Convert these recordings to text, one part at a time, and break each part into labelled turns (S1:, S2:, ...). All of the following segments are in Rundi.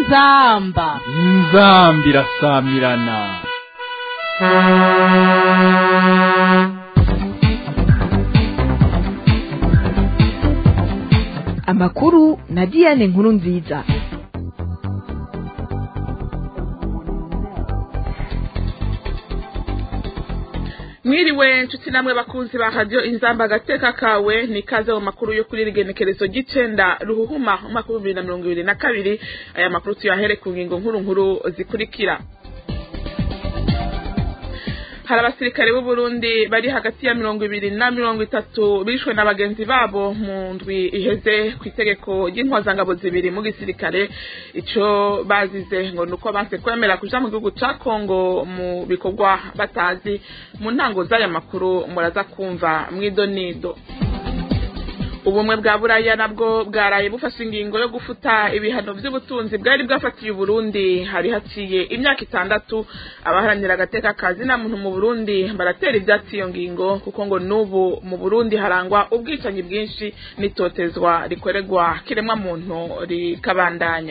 S1: inzamba
S2: inzambi irasamirana
S3: amakuru na diane nkuru nziza
S4: mwiriwe nshuti namwe bakunzi ba radiyo inzamba agateka kawe ni ikaze mu makuru yo kuri rigenekerezo ry'icenda ruhuhuma umwaka w'ibihumbi bibiri na mirongo ibiri na kabiri aya makuru tuyahere ku ngingo nkuru nkuru zikurikira hari abasirikare b'u Burundi bari hagati ya mirongo ibiri na mirongo itatu bishwe na bagenzi babo mu ndwi iheze ku itegeko ry'intwazangabo zibiri mu gisirikare ico bazize ngo nuko banse kwemera kuja mu gihugu ca Kongo mu bikorwa batazi mu ntango z'aya makuru muraza kumva mwidonido ubumwe bwa buraya nabwo bwaraye bufashe ingingo yo gufuta ibihano by'ubutunzi bwari bwafatiye uburundi hari haciye imyaka itandatu abaharanira agateka kazi na muntu mu burundi baratera ibyatsi iyo ngingo kuko ngo n'ubu mu burundi harangwa ubwicanyi bwinshi n'itotezwa rikorerwa kiremwa muntu rikabandanya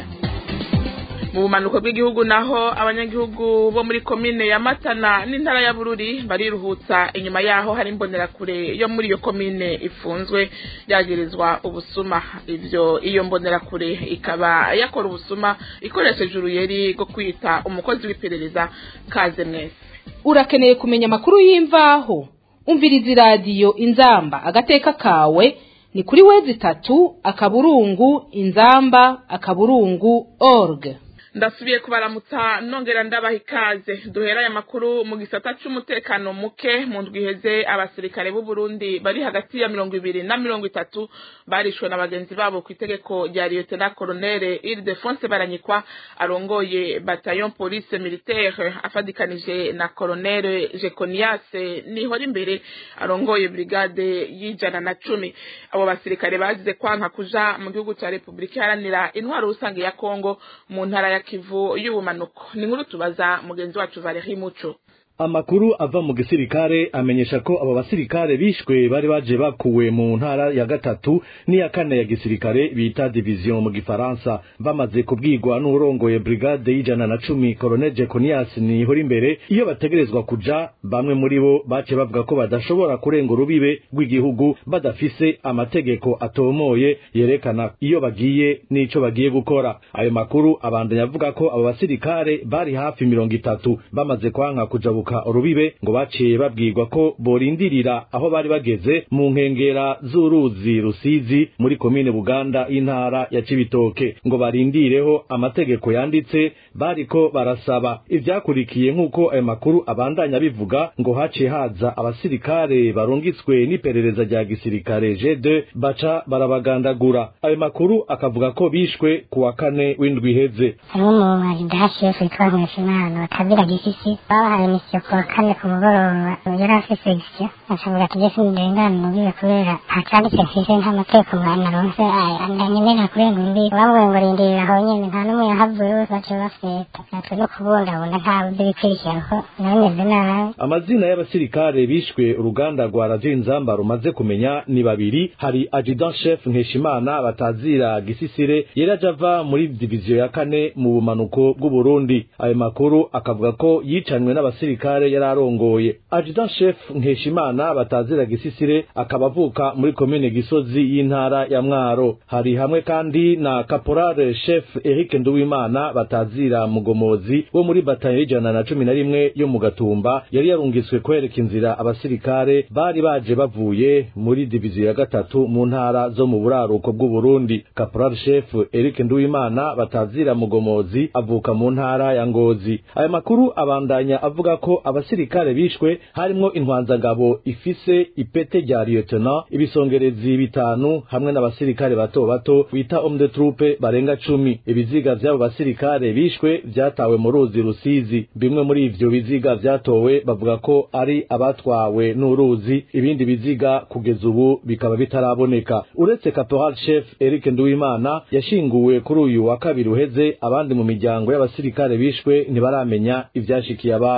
S4: mu bumanuko bw'igihugu naho abanyagihugu bo muri komine ya matana n'intara ya bururi bariruhutsa inyuma yaho hari imbonerakure yo muri iyo komine ifunzwe yagirizwa ubusuma ivyo iyo mbonerakure ikaba yakora ubusuma ikoresheje uruyeri rwo kwita umukozi w'iperereza kaze mwese
S1: urakeneye kumenya amakuru y'imvaho umviriza iradiyo inzamba agateka kawe ni kuri wezi itatu akaburungu inzamba akaburungu org
S4: ndasubiye kubaramutsa nongera ndabaha ikaze duhera aya makuru mu gisata c'umutekano muke mu ndwi iheze abasirikare b'u Burundi bari hagati ya mirongo ibiri na mirongo itatu barishwe na bagenzi babo ku itegeko rya Lieutenant Colonel Ildefonse Baranyikwa arongoye bataillon police militaire afadikanije na Colonel Jeconias nihora imbere arongoye brigade y'ijana na cumi abo basirikare bazize kwanka kuja mu gihugu ca Republika Iharanira intwaro rusange ya Kongo mu ntara ya kivu y'ubumanuko ni inkuru tubaza mugenzi wacu Valerie Muco
S5: amakuru ava mu gisirikare amenyesha ko abo basirikare bishwe bari baje bakuwe mu ntara ya gatatu n'iya kane ya gisirikare bita division mu gifaransa bamaze kubwirwa n'urongoye brigade y'ijana na cumi colonel jeconias nihora imbere iyo bategerezwa kuja bamwe muri bo bace bavuga ko badashobora kurenga urubibe rw'igihugu badafise amategeko atomoye yerekana iyo bagiye n'ico bagiye gukora ayo makuru abandanya avuga ko abo basirikare bari hafi mirongo itatu bamaze kwanka kujabuka kujabuka urubibe ngo baciye babwirwa ko borindirira aho bari bageze mu nkengera z'uruzi rusizi muri komine buganda y'intara ya cibitoke ngo barindireho amategeko yanditse bariko barasaba ivyakurikiye nk'uko ayo makuru abandanya bivuga ngo haciye haza abasirikare barungitswe n'iperereza rya gisirikare G2 baca barabagandagura ayo makuru akavuga ko bishwe ku wa kane w'indwi iheze
S6: harimo umuntu dahashiye witwa nkeshimana batabira gisisi babahaye misiyo ku wa kane ku mugoroba yari afise gisyo ashavuga ati jesi ndengana mubibe kubera ntacanditse mfise nta mategeko mwana ronse ndanyemerera kurenga urubibe bamwe ngo rindirira aho nyene nta n'umwe yahavuye bose baca bafeta natwe no kubungabunga nta buryo bikurikira ko nabimeze nabi
S5: amazina y'abasirikare bishwe uruganda rwa radio inzamba rumaze kumenya ni babiri hari adjudant chef nkeshimana batazira gisisire yari aje ava muri diviziyo ya kane mu bumanuko bw'uburundi ayo makuru akavuga ko yicanywe n'abasirikare yari arongoye adjudant chef nkeshimana batazira gisisire akaba avuka muri komine gisozi y'intara ya mwaro hari hamwe kandi na caporal chef eric nduwimana batazira mugomozi wo muri batayo y'ijana na cumi na rimwe yo mu gatumba yari yarungitswe kwereka inzira abasirikare bari baje bavuye muri diviziyo ya gatatu mu ntara zo mu buraruko bw'uburundi caporal chef eric nduwimana batazira mugomozi avuka mu ntara ya ngozi aya makuru abandanya avuga ko abasirikare bishwe harimwo intwanzangabo ifise ipete rya lieutenant ibisongerezi bitanu hamwe n'abasirikare bato bato bita homme de troupe barenga cumi ibiziga vy'abo basirikare bishwe vyatawe mu ruzi rusizi bimwe muri ivyo biziga vyatowe bavuga ko ari abatwawe n'uruzi ibindi biziga kugeza ubu bikaba bitaraboneka uretse caporal chef Eric Nduwimana yashinguwe kuri uyu wa kabiri uheze abandi mu miryango y'abasirikare bishwe ntibaramenya ivyashikiye ababo aya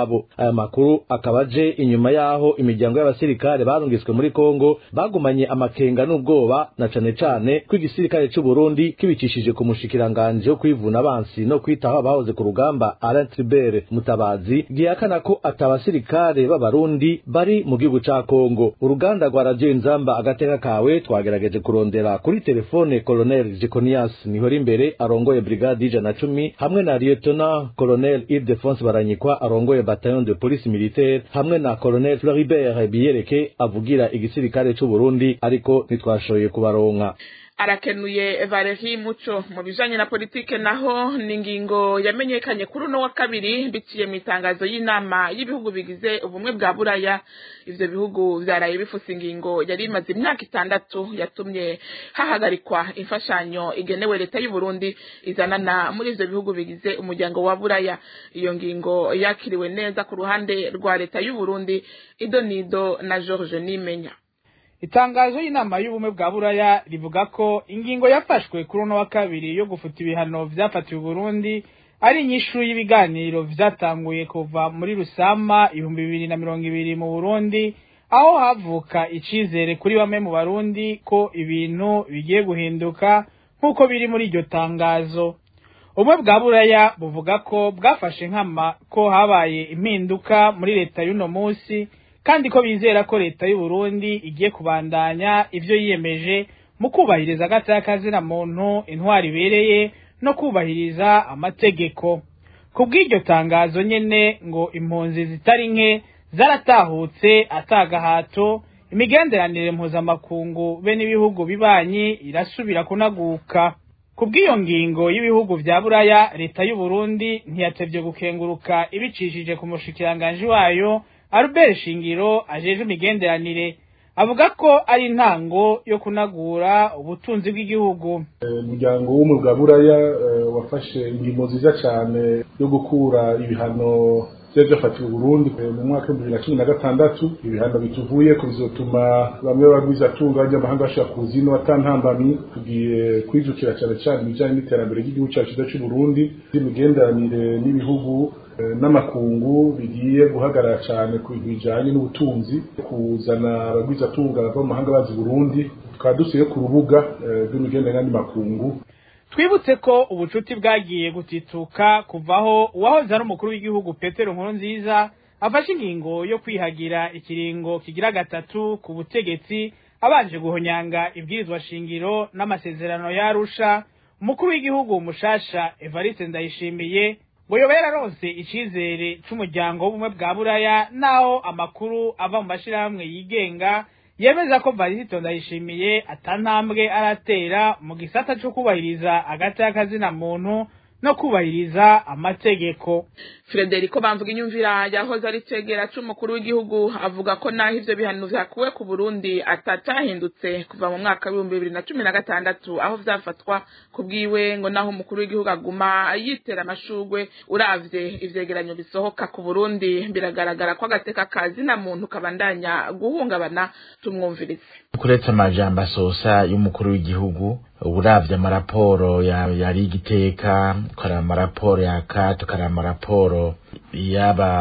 S5: aya makuru akaba aje inyuma yaho imiryango y'abasirikare barungitswe muri Kongo bagumanye amakenga n'ubwoba na cane cane ko igisirikare c'u Burundi kibicishije ku mushikiranganje wo kwivuna abansi no kwitaho abahoze ku rugamba Alain Tribert Mutabazi gihakana ko atabasirikare b'abarundi bari mu gihugu ca Kongo uruganda rwa Radio Nzamba agateka kawe twagerageje kurondera kuri telefone Colonel Jeconias Nihori imbere arongoye brigade ijana cumi hamwe na Lieutenant Colonel Ildefonse Baranyikwa arongoye bataillon de police militaire hamwe na Colonel Floribert Biyereke avugira igisirikare c'u Burundi ariko ntitwashoboye kubaronka
S4: arakenuye Valerie Muco mu bijanye na politike naho ni ingingo yamenyekanye kuri uno wa kabiri biciye mu itangazo y'inama y'ibihugu bigize ubumwe bwa buraya ivyo bihugu vyaraye bifuse ingingo yari imaze imyaka itandatu yatumye hahagarikwa imfashanyo igenewe leta y'u Burundi izanana muri ivyo bihugu bigize umuryango wa buraya iyo ngingo yakiriwe neza ku ruhande rwa leta y'u Burundi idonido na George Nimenya
S7: itangazo y'inama y'ubumwe bwa buraya rivuga ko ingingo yafashwe kuri uno wa kabiri yo gufuta ibihano vyafatiwe Burundi ari inyishu y'ibiganiro vyatanguye kuva muri Rusama ibihumbi bibiri na mirongo ibiri mu Burundi aho havuka icizere kuri bamwe mu Barundi ko ibintu bigiye guhinduka nk'uko biri muri iryo tangazo ubumwe bwa buraya buvuga ko bwafashe nkama ko habaye impinduka muri leta y'uno musi kandi ko bizera ko leta y'u Burundi igiye kubandanya ivyo yiyemeje mu kubahiriza agataka muntu intwari ibereye no kubahiriza amategeko ku bw'iryo tangazo nyene ngo impunzi zitari nke zaratahutse atagahato imigenderanire mpuzamakungu be n'ibihugu bibanyi irasubira kunaguka ku bw'iyo ngingo y'ibihugu vya buraya leta y'u Burundi ntiyatevye gukenguruka ibicishije ku mushikiranganji wayo Albert Shingiro ajeje imigenderanire avuga ko ari intango yo kunagura ubutunzi bw'igihugu
S8: umuryango w'umwe bwa buraya wafashe ingingo nziza cyane yo gukura ibihano byari byafatiwe Burundi mu mwaka w'ibihumbi bibiri na cumi na gatandatu ibihano bituvuye ko bizotuma bamwe bagwizatunga b'abanyamahanga bashaka kuza ino atantambamyi tugiye kwijukira cyane cyane ibijyanye n'iterambere ry'igihugu cyacu cy'u Burundi n'imigenderanire n'ibihugu n'amakungu bigiye guhagarara cyane ku bintu bijyanye n'ubutunzi kuzana abagwizatunga bava mu mahanga bazi Burundi tukaba dusuye ku rubuga rw'imigenderanire n'amakungu
S7: twibutse ko ubucuti bwagiye gutituka kuvaho uwahoze ari umukuru w'igihugu petero nkuru nziza afashe ingingo yo kwihagira ikiringo kigira gatatu ku butegetsi abanje guhonyanga ibwirizwa shingiro n'amasezerano yarusha umukuru w'igihugu mushasha evariste ndayishimiye ngo yoba yararonse icizere c'umuryango w'ubumwe bwa buraya naho amakuru ava mu mashirahamwe yigenga yemeza ko Varisito ndayishimiye atantambwe aratera mu gisata cyo kubahiriza agati y'akazina muntu no kubahiriza amategeko
S4: Frederico bamvuga inyumvira yahoze ari cegera c'umukuru w'igihugu avuga ko naho ivyo bihano vyakuwe ku Burundi atacahindutse kuva mu mwaka w'ibihumbi bibiri na cumi na gatandatu aho vyafatwa ku bwiwe ngo naho umukuru w'igihugu aguma yitera amashugwe uravye ivyegeranyo bisohoka ku Burundi biragaragara ko agateka kazina muntu kabandanya guhungabana tumwumvirize
S9: kuretse amajambo asosa y'umukuru w'igihugu uravye amaraporo yari igiteka ukaraba amaraporo ya kato ukaraba amaraporo y'aba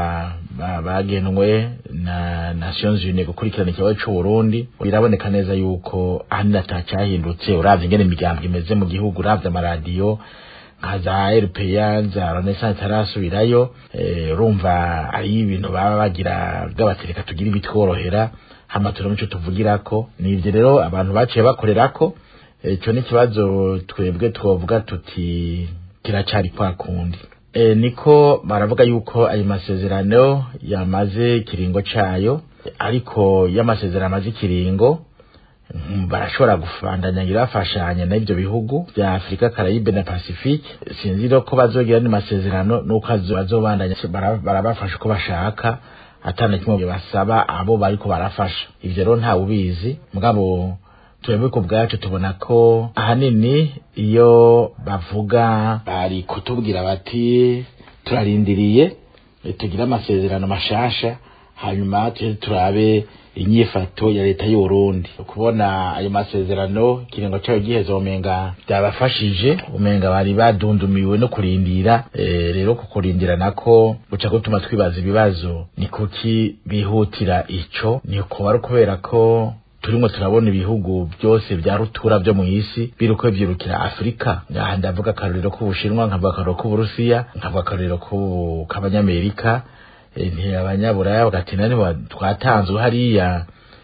S9: bagenwe na nations unies gukurikirana ikibazo c'uburundi biraboneka neza yuko ahanini atacahindutse uravye ingene imigambo imeze mu gihugu uravye amaradiyo nka za rpa za renaissance arasubirayo urumva ari ibintu baba bagira bw'abatereka tugira ibitworohera hama turamo ico tuvugirako ni ivyo rero abantu baciye bakorerako ico ni ikibazo twebwe twovuga tuti kiracari kwa kundi e, niko baravuga yuko ayo masezerano yamaze ikiringo cayo ariko y'amasezerano amaze ikiringo barashobora gufandanya irafashanya n'ivyo bihugu vya Afrika Caraïbe na Pacifique sinzi rero ko bazogira ni masezerano nuko bazobandanya barabafasha uko bashaka atana kimwe basaba abo bariko barafasha ivyo rero ntawe ubizi mugabo twebwe ku bwacu tubona ko ahanini iyo bavuga bari kutubwira bati turarindiriye tugire amasezerano mashasha hanyuma turabe inyifato ya leta y'uburundi kubona ayo masezerano ikiringo cayo giheze umenga byabafashije umenga bari badundumiwe no kurindira e, rero kukurindira nako guca gutuma twibaza ibibazo ni kuki bihutira ico ni kuba ari ukubera ko turimo turabona ibihugu byose bya rutura byo mu isi biriko byirukira afurika ngaha ndavuga akarorero k'ubushinwa nkavuga akarorero k'uburusiya nkavuga akarorero k'abanyamerika nti abanyaburaya bagati nani twatanzwe hariya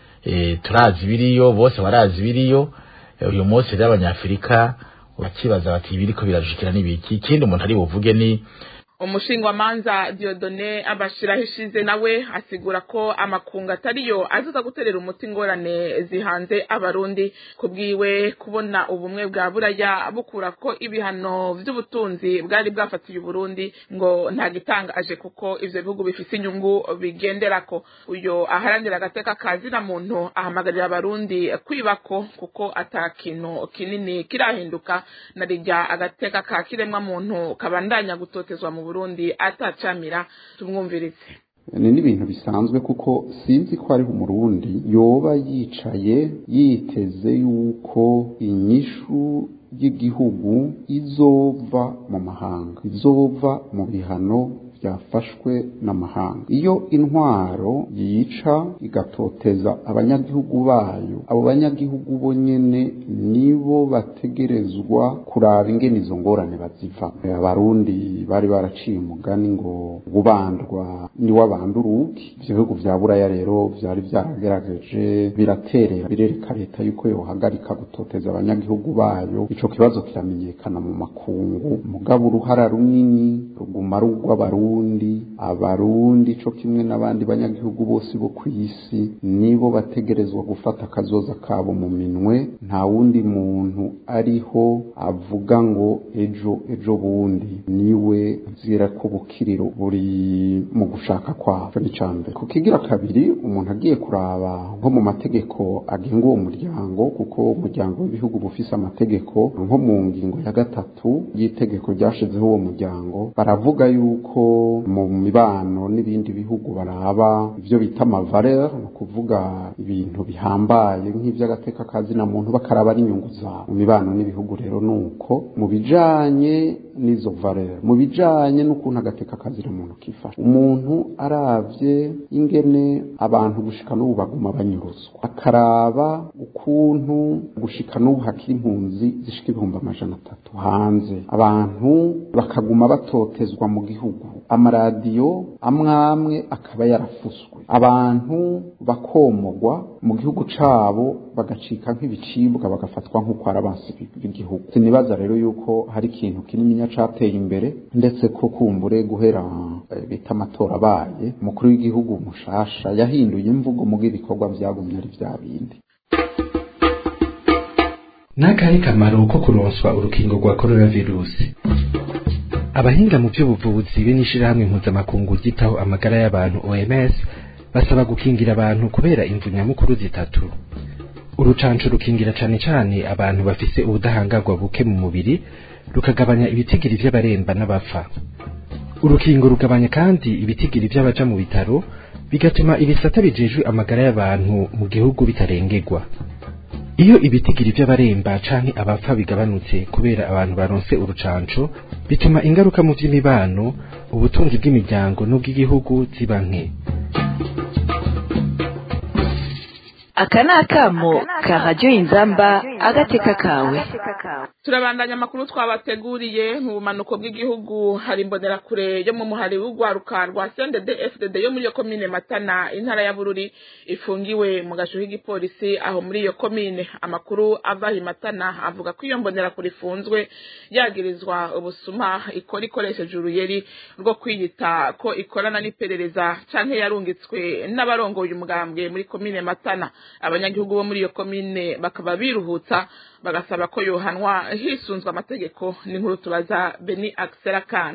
S9: turazi biriyo bose barazi biriyo uyu munsi rero abanyafurika bakibaza bati ibiriko birajukira n'ibiki ikindi umuntu ari buvuge ni
S4: umushingwamanza diodone abashiraho ishize nawe asigura ko amakungu atariyo azuza guterera umuti ingorane zihanze abarundi kubwiwe kubona ubumwe bwa buraya bukura ko ibihano vy'ubutunzi bwari bwafatiye uburundi ngo nta gitangaje kuko ivyo bihugu bifise inyungu bigenderako uyo aharanira agateka kazina muntu ahamagarira abarundi kwibako kuko ata kintu kinini kirahinduka na rirya agateka ka kiremwa muntu kabandanya gutotezwa mu Burundi atacamira tumwumvirize
S10: ni n'ibintu bisanzwe kuko sinzi ko ariho umurundi yoba yicaye yiteze yuko inyishu y'igihugu izova mu mahanga izova mu bihano byafashwe n'amahanga iyo intwaro yica igatoteza abanyagihugu bayo abo banyagihugu bo nyene nibo bategerezwa kuraba ingene izo ngorane baziva abarundi bari baraciye umugani ngo gubandwa niwe abanda urugi ivyo bihugu vya buraya rero vyari vyaragerageje biraterera birereka leta yuko yohagarika gutoteza abanyagihugu bayo ico kibazo kiramenyekana mu makungu mugabo uruhara runini ruguma ari urw'abarundi abarundi co kimwe n'abandi banyagihugu bose bo ku isi nibo bategerezwa gufata akazoza kabo mu minwe nta wundi muntu ariho avuga ngo ejo ejo bundi niwe zira ko bukiriro buri mu gushaka kwabo ni cambere ku kigira kabiri umuntu agiye kuraba nko mu mategeko agenga uwo muryango kuko umuryango w'ibihugu bufise amategeko nko mu ngingo ya gatatu y'itegeko ryashizeho uwo muryango baravuga yuko mu mibano n'ibindi bihugu baraba ibyo bita amavaleur ni ukuvuga ibintu bihambaye nk'iby'agateka kazina muntu bakaraba n'inyungu zabo mu mibano n'ibihugu rero ni uko mu bijanye n'izo valeur mu bijanye n'ukuntu agateka kazina muntu kifasha umuntu aravye ingene abantu gushika n'ubu baguma banyuruzwa akaraba ukuntu gushika n'ubu hakiri impunzi zishika ibihumbi amajana atatu hanze abantu bakaguma batotezwa mu gihugu amaradiyo amwamwe akaba yarafuswe abantu bakomogwa mu gihugu cabo bagacika nk'ibicibwa bagafatwa nk'uko ari abansi b'igihugu sinibaza rero yuko hari ikintu kinini cateye imbere ndetse ko kumbure guhera bita amatora abaye umukuru w'igihugu mushasha yahinduye imvugo mu bw'ibikorwa vyagumye ari vya bindi
S11: n'akahe kamaro ko kuronswa urukingo rwa coronavirusi abahinga mu by'ubuvuzi be n'ishirahamwe mpuzamakungu ryitaho amagara y'abantu OMS basaba gukingira abantu kubera imvu nyamukuru zitatu urucanco rukingira cane cane abantu bafise ubudahangarwa buke mu mubiri rukagabanya ibitigiri vy'abaremba n'abapfa urukingo rugabanya kandi ibitigiri vy'abaja mu bitaro bigatuma ibisata bijejwe amagara y'abantu mu gihugu bitarengerwa iyo ibitigiri by'abaremba canke abapfa bigabanutse kubera abantu baronse urucanco bituma ingaruka mu by'imibano ubutunzi bw'imiryango n'ubw'igihugu ziba nke
S3: aka ni akamo ka radiyo inzamba agateka kawe
S4: turabandanya amakuru twabateguriye mu bumanuko bw'igihugu hari imbonerakure yo mu muhari w'urwaruka rwa sendede fdd yo muri iyo komine matana intara ya bururi ifungiwe mu gasho k'igipolisi aho muri iyo komine amakuru ava i matana avuga ko iyo mbonerakure ifunzwe yagirizwa ubusuma ikora ikoresheje uruyeri rwo kwiyita ko ikorana n'iperereza canke yarungitswe n'abarongoye umugambwe muri komine matana abanyagihugu bo muri iyo komine bakaba biruhutsa bagasaba ko yohanwa hisunzwe amategeko n'inkuru tubaza beni akisera kana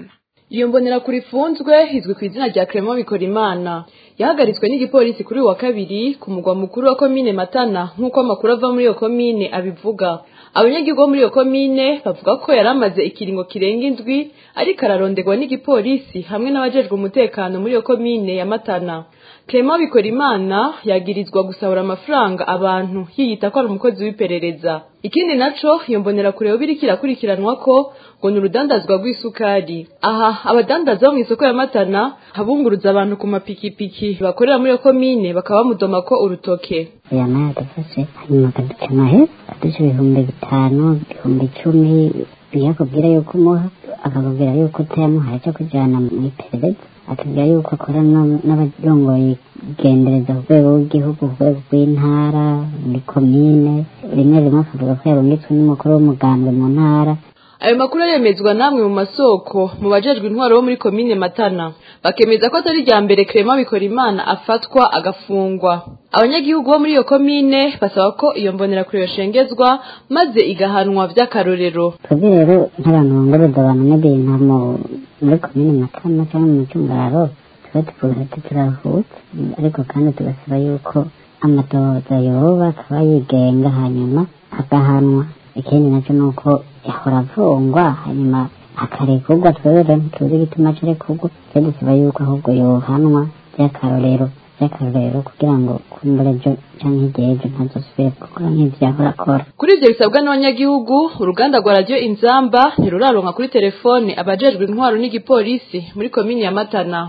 S12: iyo mbonerakure ifunzwe izwi ku izina rya Clement Bikorimana yahagaritswe n'igipolisi kuri uyu wa kabiri ku mugwa mukuru wa komine Matana nk'uko amakuru ava muri iyo komine abivuga abanyagihugu bo muri iyo komine bavuga ko yari amaze ikiringo kirenga indwi ariko araronderwa n'igipolisi hamwe n'abajejwe umutekano muri iyo komine ya Matana Clement Bikorimana yagirizwa gusahura amafaranga abantu yiyita ko ari umukozi w'iperereza ikindi naco iyo mbonerakure yoba iriko irakurikiranwa ko ngo ni urudandazwa rw'isukari aha abadandaza bo mw'isoko ya Matana habunguruza abantu ku mapikipiki bakorera muri iyo komine bakaba bamudoma ko urutoke
S6: aya maya dufashe hanyuma akaduca amahera akaduca ibihumbi bitanu ibihumbi icumi iyo akubwira yuko umuha akakubwira yuko utayamuhaye cyo kujyana mu iperereza atubwira yuko akorana n'abarongoye igendereza ku rwego rw'igihugu ku rwego rw'intara muri komine rimwe rimwe akavuga ko yarungitswe n'umukuru w'umugambwe mu ntara
S12: ayo makuru aremezwa namwe mu masoko mu bajejwe intwaro bo muri komine matana bakemeza ko atari irya mbere Clement Bikorimana afatwa agafungwa abanyagihugu bo muri iyo komine basaba ko iyo mbonerakure yoshengezwa maze igahanwa vy'akarorero
S6: twebwe rero nk'abantu bongoreza abantu n'ibintu mu muri komine matana cyangwa mu cyumbararo tuba tuvuga ati turahutse ariko kandi tugasaba yuko amatohoza yoba akaba yigenga hanyuma agahanwa ikindi nacyo ni uko yahora avungwa hanyuma akarekurwa twebwe rero ntituzi igituma acarekurwa twe dusaba yuko ahubwo yohanwa by'akarorero by'akarorero kugira ngo kumbure ejo cyangwa igihe ejo ntazosubire gukora nk'ibyo yahora akora
S12: kuri ibyo bisabwa n'abanyagihugu uruganda rwa radiyo inzamba ntiruraronka kuri telefone abajejwe intwaro n'igipolisi muri komini ya matana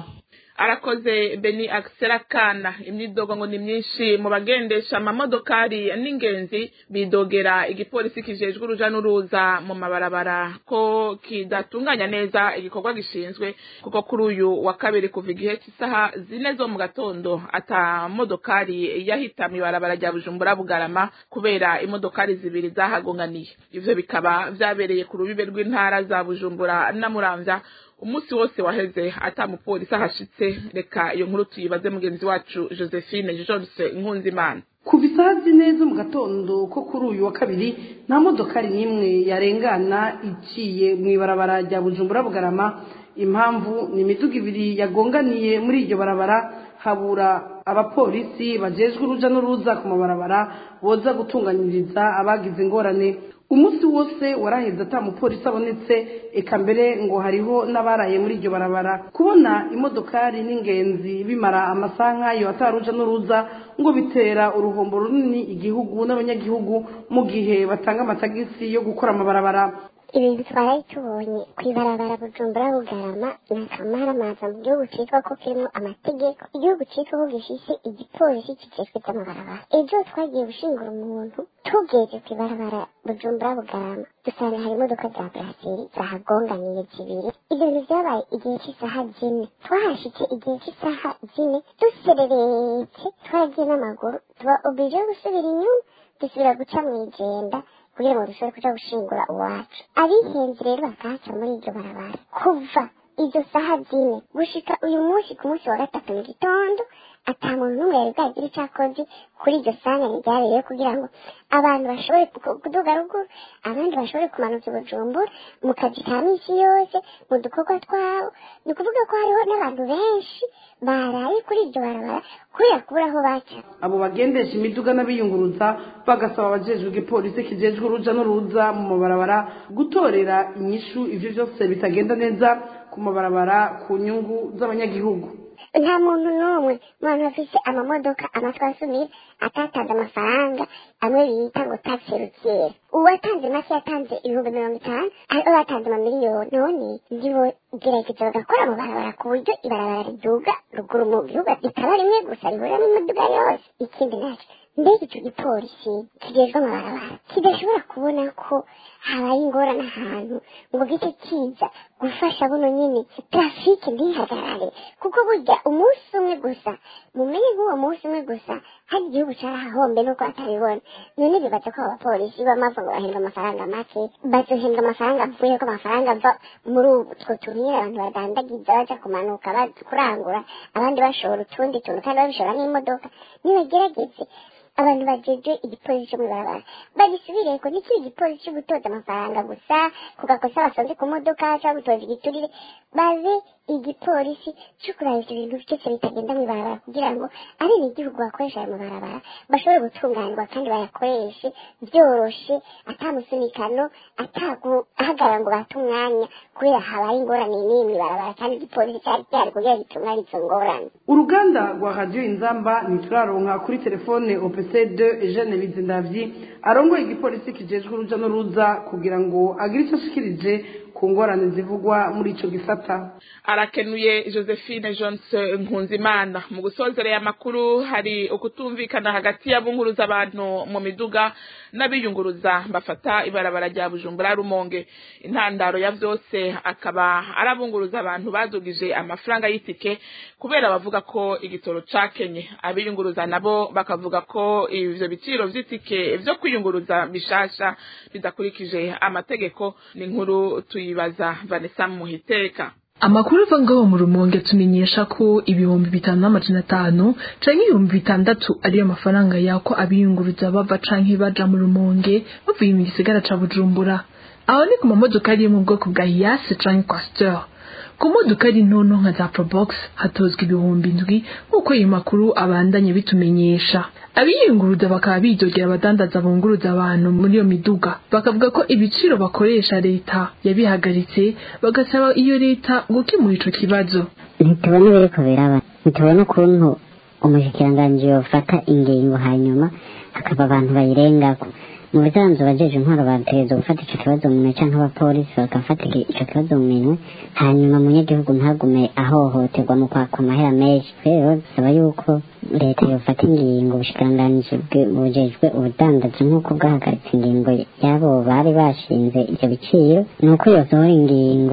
S4: arakoze beni akiserakana imyidogo ngo ni myinshi mu bagendesha amamodokari n'ingenzi bidogera igipolisi kijejwe uruja n'uruza mu mabarabara ko kidatunganya neza igikorwa gishinzwe kuko kuri uyu wa kabiri kuva igihe cy'isaha zine zo mu gatondo ata modokari yahita mu ibarabara rya bujumbura bugarama kubera imodokari zibiri zahagonganiye ivyo bikaba vyabereye ku rubibe rw'intara za bujumbura na muramvya umunsi wose waheze ata mupolisi ahashitse reka iyo nkuru tuyibaze mugenzi wacu josephine jonse nkunzimana
S13: kuva isaha zine zo mu gatondo ko kuri uyu wa kabiri nta modokari n'imwe yarengana iciye mu ibarabara rya bujumbura bugarama impamvu ni imiduga ibiri yagonganiye muri iryo barabara habura abapolisi bajejwe uruja n'uruza ku mabarabara boza gutunganyiriza abagize ingorane umunsi wose waraheze ata mupolisi abonetse eka mbere ngo hariho n'abaraye muri iryo barabara kubona imodokari n'ingenzi bimara amasaha nk'ayo ataruja n'uruza ngo bitera uruhombo runini igihugu n'abanyagihugu mu gihe batanga amatagisi yo gukora amabarabara
S14: ibintu twari tubonye ku ibarabara bujumbura bugarama ni akamaramaza mu gihugu cyitwa ko kirimo amategeko igihugu cyitwa ko gifise igipolisi kijejwe by'amabarabara ejo twagiye gushingura umuntu tugeze ku ibarabara bujumbura bugarama dusanga hari imodoka za buraseri zahagonganiye zibiri ibyo bintu byabaye igihe cy'isaha zine twahashitse igihe cy'isaha zine dusereretse twaragiye n'amaguru tuba oblige yo gusubira inyuma dusubira guca mu igenda kugira ngo dushobore kuja gushingura uwacu abihenze rero bakahaca muri iryo barabara kuva izo saha zine gushika uyu munsi ku munsi wa gatatu mu gitondo ata muntu n'umwe yari bwagire icyo akoze kuri iryo sanganya ryabereyeho kugira ngo abantu bashobore kuduga ruguru abandi bashobore kumanuka i bujumbura mu kazi ka minsi yose mu dukorwa twabo ni ukuvuga ko hariho n'abantu benshi baraye kuri iryo barabara kubera kubura aho baca
S13: abo bagendesha imiduga n'abiyunguruza bagasaba abajejwe igipolisi kijejwe uruja n'uruza mu mabarabara gutorera inyishu ivyo vyose bitagenda neza ku mabarabara ku nyungu z'abanyagihugu
S14: nta muntu n'umwe mu bantu bafise amamodoka amatwi asumira atatanze amafaranga amwe bita ngo taxi routiere uwatanze make yatanze ibihumbi mirongo itanu aribo batanze amamiliyoni none ndibo gerageza bagakora mu barabara ku buryo ibarabara riduga ruguru mu gihugu rikaba rimwe gusa rihuriramo imiduga yose ikindi naco mbega ico gipolisi kijejwe amabarabara kidashobora kubona ko habaye ingorane ahantu ngo gice kiza gufasha buno nyene trafike ntihagarare kuko burya umunsi umwe gusa mumenye nk'uwo munsi umwe gusa hari igihugu carahahombe nuko atabibona none bibaza ko abapolisi bamava ngo bahembwa amafaranga make bazohembwa amafaranga avuye ko amafaranga ava muri utwo tuntu nyene abantu badandagiza baja kumanuka kurangura abandi bashora utundi tuntu kandi babishora n'imodoka nibagerageze abantu bajeje igipolisi cyo mw'ibarabara bagisubireko ntikiri igipolisi cyo gutoza amafaranga gusa ku gakosa basanze ku modoka cyangwa gutoza igiturire babe igipolisi cyo kuraba ivyo bintu byose bitagenda mw'ibarabara kugira ngo ari n'igihugu bakoresha ayo mabarabara bashobore gutunganirwa kandi bayakoreshe byoroshe atamusunikano ataguhagarara ngo bate umwanya kubera habaye ingorane nini mw'ibarabara kandi igipolisi cyari gihari kugira gitunganye izo ngorane
S13: uruganda rwa radiyo inzamba ntituraronka kuri telefone opc de eugene bizindavyi arongoye igipolisi kijejwe uruja n'uruza kugira ngo agire icyo ashikirije ku ngorane zivugwa muri ico gisata
S4: arakenuye josephine johnson nkunzimana mu gusozereye amakuru hari ukutumvikana hagati y'abunguruza abantu mu miduga n'abiyunguruza bafata ibarabara rya bujumbura rumonge intandaro ya vyose akaba arabunguruza abantu badugije amafaranga y'itike kubera bavuga ko igitoro cakenye abiyunguruza nabo bakavuga ko ivyo biciro vy'itike vyo kwiyunguruza bishasha bidakurikije amategeko ni inkuru tuyibaza vanessa muhiteka
S15: amakuru ava ngaho mu rumonge atumenyesha ko ibihumbi bitanu n'amajana atanu canke ibihumbi bitandatu ariyo mafaranga yako abiyunguruza bava canke baja mu rumonge bavuye mu gisagara ca bujumbura aho ni ku mamodoka ari yo mu bwoko bwa hiyase canke kwasiteri ku modoka ari ntonto nka za probox hatozwa ibihumbi indwi nk'uko ayo makuru abandanye bitumenyesha abiyunguruza bakaba bidogera abadandaza bunguruza abantu muri iyo miduga bakavuga ko ibiciro bakoresha leta yabihagaritse bagasaba iyo leta gukemura ico kibazo
S6: ntitubona ibiriko biraba ntitubona ukuntu umushikiranganji yofata ingingo hanyuma hakaba abantu bayirengako mu bisanzwe abajeje intwaro bategerezwa gufata ico kibazo mu minwe canke abapolisi bagafata ico kibazo mu minwe hanyuma umunyagihugu ntagume ahohoterwa mu kwaka amahera menshi rero bisaba yuko leta yofata ingingo ubushikiranganji bujejwe ubudandaji nk'uko bwahagaritse ingingo y'abo bari bashinze ivyo biciro ni uko yosohora ingingo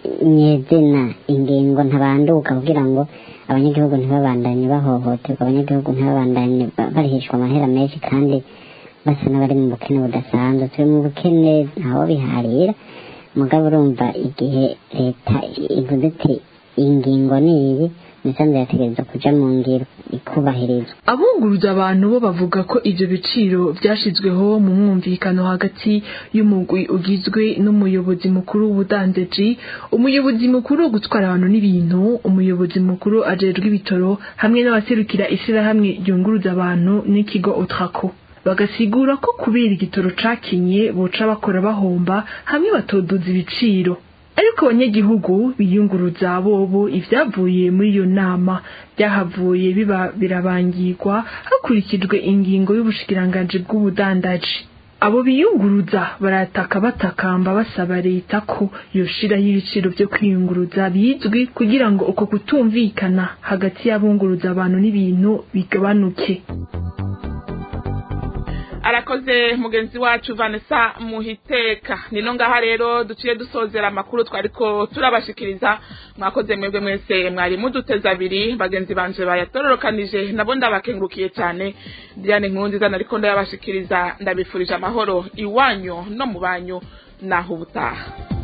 S6: nyezina ingingo ntabanduka kugira ngo abanyagihugu ntibabandanye bahohoterwa abanyagihugu ntibabandanye barihishwa amahera menshi kandi basa n'abari mu bukene budasanzwe turi mu bukene ntawo biharira mugabo urumva igihe leta ivuze iti ingingo ni iyi imisanzu yategereza kuja mu ngiro ikubahirizwa
S15: abunguruza abantu bo bavuga ko ivyo biciro vyashizweho mu mwumvikano hagati y'umugwi ugizwe n'umuyobozi mukuru w'ubudandaji umuyobozi mukuru wo gutwara abantu n'ibintu umuyobozi mukuru ajejwe ibitoro hamwe n'abaserukira ishirahamwe ryunguruza abantu n'ikigo otrako bagasigura ko kubera igitoro cakinye boca bakora bahomba hamwe batoduza ibiciro ariko abanyagihugu biyunguruza bobo ivyavuye muri iyo nama byahavuye biba birabangirwa hakurikijwe ingingo y'ubushikiranganji bw'ubudandaji abo biyunguruza barataka batakamba basaba leta ko yoshiraho ibiciro vyo kwiyunguruza bizwi kugira ngo uko kutumvikana hagati y'abunguruza abantu n'ibintu bigabanuke
S4: arakoze mugenzi wacu Vanessa muhiteka nino ngaha rero duciye dusozera amakuru twariko turabashikiriza mwakoze mwebwe mwese mwari muduteza abiri bagenzi banje bayatororokanije nabo ndabakengurukiye cyane Diane Nkunziza nariko ndayabashikiriza ndabifurije amahoro iwanyu no mu banyu naho ubutaha